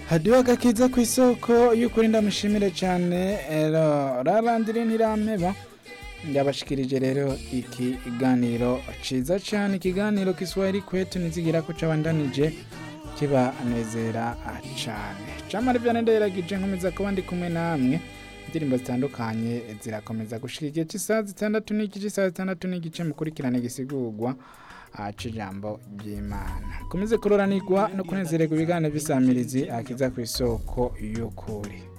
hadiho agakiza ku isoko y'ukuri ndamushimire cyane rarandire ntirampeba ndabashikirije rero ikiganiro ciza cyane ikiganiro kiswahili kwetu nizigira ko cabandanije kibanezera cyane camara vyane ndayiragije nkomeza kuba ndi kumwe namwe indirimbo zitandukanye zirakomeza gushika igihe cy'isaha zitandatu n'igice isaha zitandatu n'igice mukurikirane gisigurwa cijambo ry'imana komeze kuroranirwa no kunezererwa ibiganiro vy'isamirizi akiza ku isoko y'ukuri